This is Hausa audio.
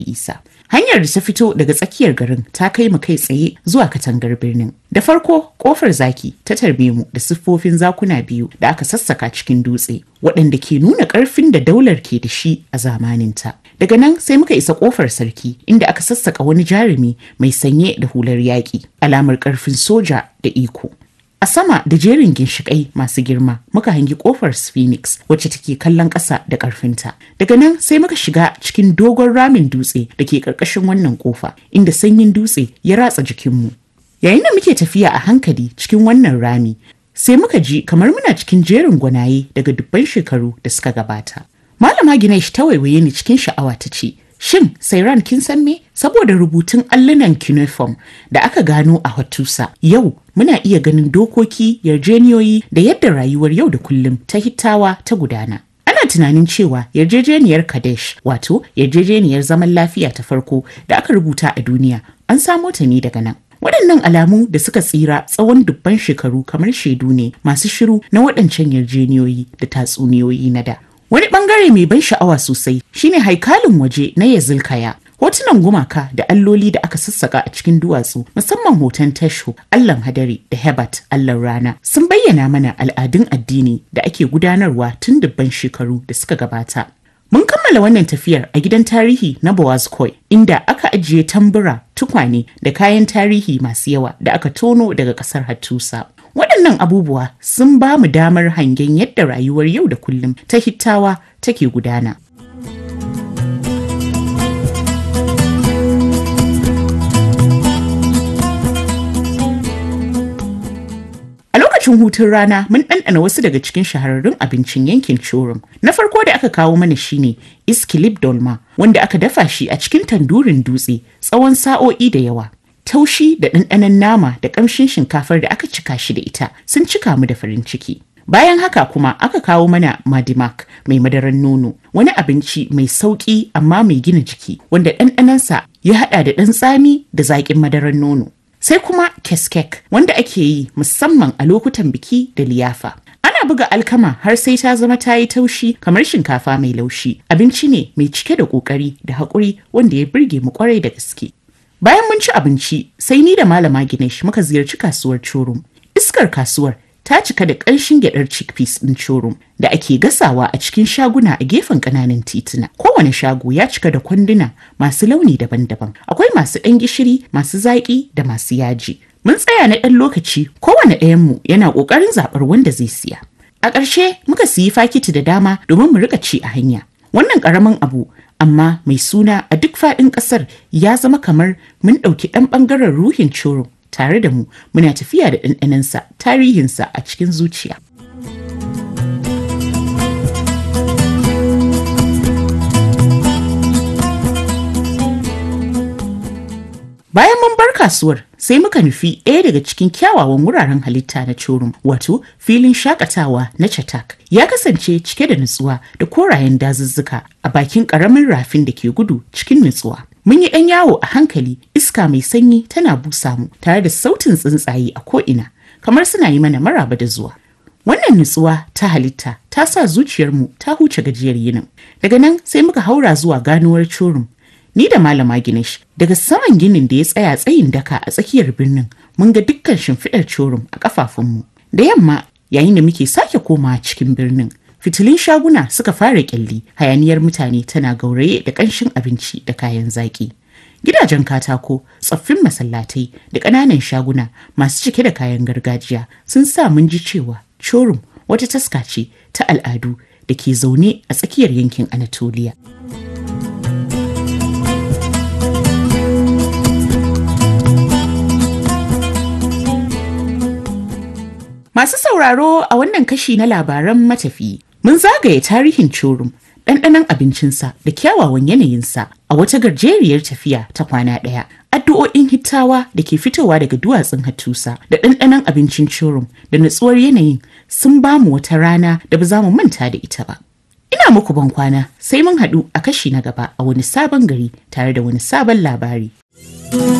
isa hanyar da ta fito daga tsakiyar garin ta kai mu kai tsaye zuwa katangar birnin da farko kofar zaki ta tarbe mu da siffofin zakuna biyu da aka sassaka cikin dutse waɗanda ke nuna ƙarfin da daular ke da shi a zamaninta daga nan sai muka isa kofar sarki inda aka sassaka wani jarumi mai sanye da hular yaƙi alamar ƙarfin soja da iko A sama da jerin ginshiƙai masu girma muka hangi ƙofar Phoenix wacce take kallon ƙasa da ƙarfinta. Daga nan sai muka shiga cikin dogon ramin dutse da ke ƙarƙashin wannan ƙofa inda sanyin dutse ya ratsa jikinmu. Yayin da muke tafiya a hankali cikin wannan rami sai muka ji kamar muna cikin jerin gwanaye daga dubban shekaru da suka gabata. Malama Ginesh ta waiwaye ni cikin sha'awa ta ce, Shin Sairan kin san me? Saboda rubutun allunan cuneiform da aka gano a Hattusa, yau muna iya ganin dokoki, yarjeniyoyi da yadda rayuwar yau da kullum ta hittawa ta gudana. Ana tunanin cewa yarjejeniyar Kadesh, wato yarjejeniyar zaman lafiya ta farko da aka rubuta a duniya, an samo ta ne daga nan. Waɗannan alamu da suka tsira tsawon dubban shekaru kamar shaidu ne masu shiru na waɗancan yarjeniyoyi da tatsuniyoyi na da. Wani bangare mai ban sha'awa sosai shine haikalin waje na Yazilkaya. Hotunan gumaka da alloli da aka sassaka a cikin duwatsu musamman hoton Tasho, Allahn hadari da Hebat, Allahn rana sun bayyana mana al'adun addini da ake gudanarwa tun dubban shekaru da suka gabata. Mun kammala wannan tafiyar a gidan tarihi na Boazkoi inda aka ajiye tambura, tukwane da kayan tarihi masu yawa da aka tono daga ƙasar Hattusa. Waɗannan abubuwa sun ba mu damar hangen yadda rayuwar yau da kullum ta hittawa take gudana. A lokacin hutun rana mun ɗanɗana wasu daga cikin shahararrun abincin yankin Chorum. Na farko da aka kawo mana shine Iskilip Dolma wanda aka dafa shi a cikin tandurin dutse tsawon sa'o'i da yawa. taushi da ɗanɗanon nama da ƙamshin shinkafar da aka cika shi da ita sun cika mu da farin ciki. Bayan haka kuma aka kawo mana madimak mai madaran nono wani abinci mai sauƙi amma mai gina jiki wanda ɗanɗanonsa ya haɗa da ɗan tsami da zaƙin madaran nono. Sai kuma keskek wanda ake yi musamman a lokutan biki da liyafa. Ana buga alkama har sai ta zama ta yi taushi kamar shinkafa mai laushi. Abinci ne mai cike da ƙoƙari da haƙuri wanda ya birge mu ƙwarai da gaske. Bayan mun ci abinci, sai ni da Malama Ginesh muka ziyarci kasuwar Chorum. Iskar kasuwar ta cika da ƙanshin gyaɗar chickpeas ɗin Chorum da ake gasawa a cikin shaguna a gefen ƙananan tituna. Kowane shago ya cika da kwanduna masu launi daban-daban. Akwai masu ɗan gishiri, masu zaƙi da masu yaji. Mun tsaya na ɗan lokaci, kowane ɗayanmu yana ƙoƙarin zaɓar wanda zai siya. A ƙarshe muka siyi fakiti da dama domin mu riƙa ci a hanya. Wannan ƙaramin abu amma mai suna a duk faɗin ƙasar ya zama kamar mun ɗauki ɗan ɓangaren ruhin coro tare da mu muna tafiya da ɗanɗanansa tarihinsa a cikin zuciya. Bayan mun bar kasuwar sai muka nufi ɗaya daga cikin kyawawan wuraren halitta na Chorum wato filin shakatawa na Chatak ya kasance cike da nutsuwa da korayen dazuzzuka a bakin ƙaramin rafin da ke gudu cikin nutsuwa. Mun yi ɗan yawo a hankali iska mai sanyi tana busa mu tare da sautin tsuntsaye a ko'ina kamar suna yi mana maraba da zuwa. Wannan nutsuwa ta halitta ta sa zuciyarmu ta huce gajiyar yinin. Daga nan sai muka haura zuwa ganuwar Chorum Ni da Malama Ginesh daga saman ginin da ya tsaya tsayin daka a tsakiyar birnin mun ga dukkan shimfiɗar corum a ƙafafunmu. Da yamma yayin da muke sake komawa cikin birnin fitilun shaguna suka fara ƙyalli hayaniyar mutane tana gauraye da ƙanshin abinci da kayan zaƙi. Gidajen katako, tsoffin masallatai da ƙananan shaguna masu cike da kayan gargajiya sun sa mun ji cewa corum wata taska ce ta al'adu da ke zaune a tsakiyar yankin Anatoliya. Masu sauraro a wannan kashi na labaran matafi mun zagaye tarihin Chorum, ɗanɗanon abincinsa da kyawawan yanayinsa a wata gajeriyar tafiya ta kwana ɗaya. Addu'o'in hittawa da ke fitowa daga duwatsun Hattusa da ɗanɗanon abincin Chorum da natsuwar yanayin sun ba mu wata rana da ba za mu manta da ita ba. Ina muku ban kwana sai mun haɗu a kashi na gaba a wani sabon gari tare da wani sabon labari.